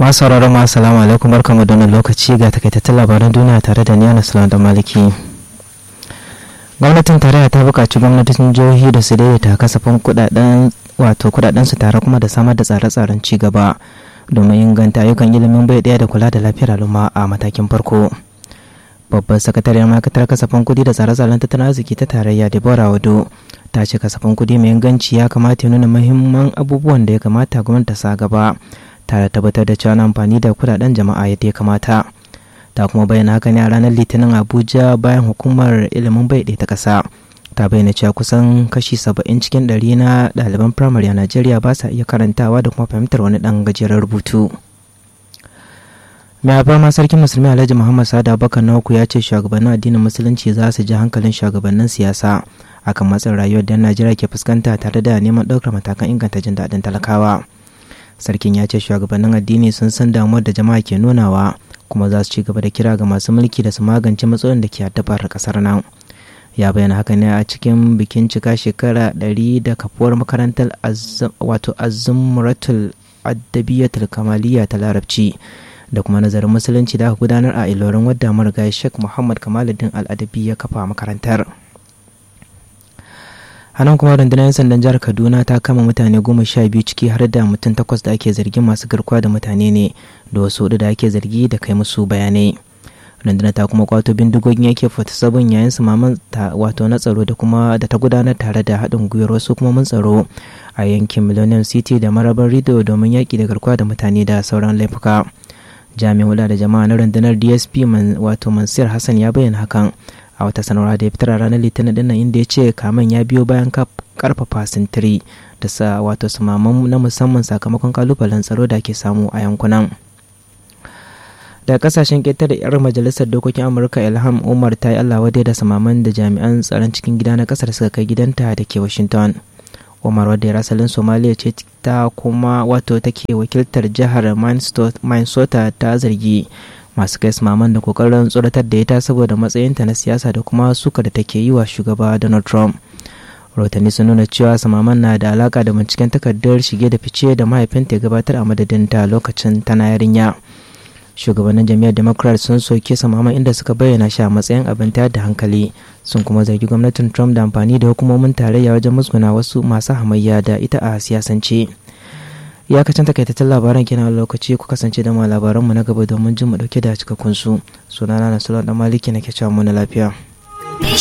masu sauraron ma assalamu alaikum barkamu da wannan lokaci ga takaitattun labaran duniya tare da niyana sulan da maliki gwamnatin tarayya ta buƙaci gwamnatin jihohi da su daidaita kasafin kudaden wato kudaden su tare kuma da samar da tsare-tsaren ci gaba domin inganta ayyukan ilimin bai daya da kula da lafiyar al'umma a matakin farko babban sakatariyar ma'aikatar kasafin kudi da tsare-tsaren tattalin arziki ta tarayya deborah wado ta ce kasafin kudi mai inganci ya kamata ya nuna muhimman abubuwan da ya kamata gwamnati ta sa gaba tare tabbatar da cewa amfani da kudaden jama'a yadda ya kamata ta kuma bayyana haka ne a ranar litinin abuja bayan hukumar ilimin bai ta ƙasa ta bayyana cewa kusan kashi saba'in cikin ɗari na ɗaliban firamare a najeriya ba sa iya karantawa da kuma fahimtar wani ɗan gajeren rubutu mai ma sarkin musulmi alhaji muhammad sada abubakar na uku ya ce shugabannin addinin musulunci za su ji hankalin shugabannin siyasa akan matsin rayuwar da najeriya ke fuskanta tare da neman ɗaukar matakan inganta jin daɗin talakawa sarkin ya ce shugabannin addini sun san damuwar da jama'a ke nunawa kuma za su ci gaba da kira ga masu mulki da su magance matsalolin da ke addabar kasar nan ya bayyana haka ne a cikin bikin cika shekara 100 da kafuwar makarantar wato azumratul addabiyatul kamaliya ta larabci da kuma nazarin musulunci da aka gudanar a ilorin wadda marigayi sheikh muhammad kamaluddin al'adabi ya kafa makarantar hannun kuma rundunar 'yan sandan jihar kaduna ta kama mutane goma sha biyu ciki har da mutum takwas da ake zargin masu garkuwa da mutane ne da wasu hudu da ake zargi da kai musu bayanai rundunar ta kuma kwato bindigogin yake fata sabon yayin su maman wato na tsaro da kuma da ta gudanar tare da haɗin gwiwar wasu kuma mun tsaro a yankin millennium city da marabar rido domin yaƙi da garkuwa da mutane da sauran laifuka jami'in hula da jama'a na rundunar dsp wato mansur hassan ya bayyana hakan a wata sanarwa da ya fitar a ranar litinin dinnan inda ya ce kamen ya biyo bayan karfafa sintiri da sa wato samaman na musamman sakamakon kalubalen tsaro da ke samu a yankunan daga kasashen ƙetare yar majalisar dokokin amurka ilham umar ta yi allah wadai da samaman da jami'an tsaron cikin gida na kasar suka kai gidanta da ke washington umar wadda ya rasalin somaliya ce ta kuma wato take wakiltar jihar minnesota ta zargi masu kai maman da kokarin tsoratar da ita saboda matsayinta na siyasa da kuma suka da take yi wa shugaba donald trump rahotanni sun nuna cewa samaman na da alaka da binciken takardar shige da fice da mahaifinta ya gabatar a madadinta lokacin tana yarinya shugabannin jami'ar democrat sun soke samaman inda suka bayyana shi a matsayin abin tayar da hankali sun kuma zargi gwamnatin trump da amfani da hukumomin tarayya wajen musguna wasu masu hamayya da ita a siyasance iyakacin takaitattun labaran kenan lokaci ku kasance da ma labaranmu na gaba domin jin mu dauke da cikakkun su sunana na sulon dan maliki nake cewa mu na lafiya